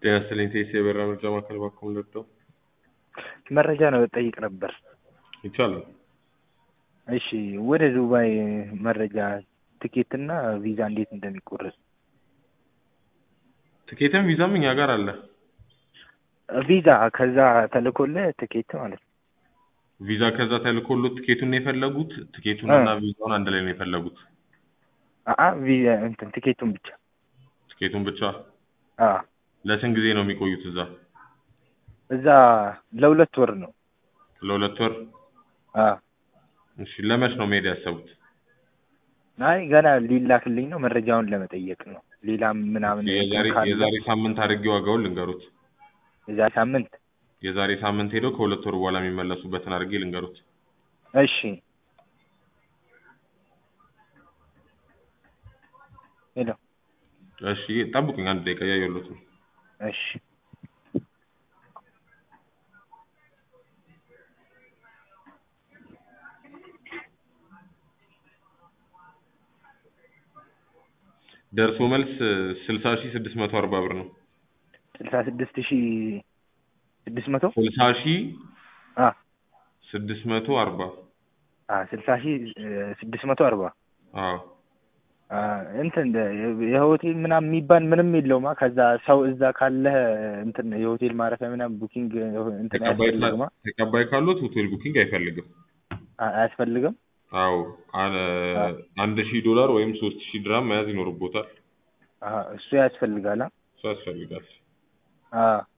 ጤና ይስጥልኝ ቴስ የበራ ምርጫ ማዕከል ባክዎ ልርዳው? መረጃ ነው ጠይቅ ነበር። ይቻላል። እሺ ወደ ዱባይ መረጃ ትኬትና ቪዛ እንዴት እንደሚቆረጥ ትኬትም ቪዛም እኛ ጋር አለ። ቪዛ ከዛ ተልኮልህ ትኬት ማለት ነው። ቪዛ ከዛ ተልኮሎት ትኬቱን ነው የፈለጉት? ትኬቱንና ቪዛውን አንድ ላይ ነው የፈለጉት? አአ ቪዛ እንትን ትኬቱን ብቻ ትኬቱን ብቻ? አ ለስንት ጊዜ ነው የሚቆዩት እዛ? እዛ ለሁለት ወር ነው። ለሁለት ወር? አ እሺ ለመች ነው መሄድ ያሰቡት? አይ ገና ሊላክልኝ ነው መረጃውን ለመጠየቅ ነው። ሌላም ምናምን የዛሬ ካለ- የዛሬ ሳምንት አድርጌ ዋጋውን ልንገሩት። የዛሬ ሳምንት የዛሬ ሳምንት ሄደው ከሁለት ወር በኋላ የሚመለሱበትን አድርጌ ልንገሩት። እሺ ሄሎ እሺ ጠብቁኝ አንድ ደቂቃ እያየሁሎት ነው። እሺ ደርሶ መልስ ስልሳ ሺህ ስድስት መቶ አርባ ብር ነው። ስልሳ ስድስት ሺህ ስድስት መቶ ስልሳ ሺህ አ ስድስት መቶ አርባ አ ስልሳ ሺህ ስድስት መቶ አርባ አዎ አ እንትን የሆቴል ምናምን የሚባል ምንም የለውማ። ከዛ ሰው እዛ ካለህ እንትን የሆቴል ማረፊያ ምናምን ቡኪንግ እንትን ተቀባይ ካ- አያስፈልግማ ተቀባይ ካሉት ሆቴል ቡኪንግ አይፈልግም። አ- አያስፈልግም። አዎ አነ- አንድ ሺህ ዶላር ወይም ሶስት ሺህ ድራም መያዝ ይኖርቦታል። አ እሱ ያስፈልጋል። አ እሱ ያስፈልጋል። አ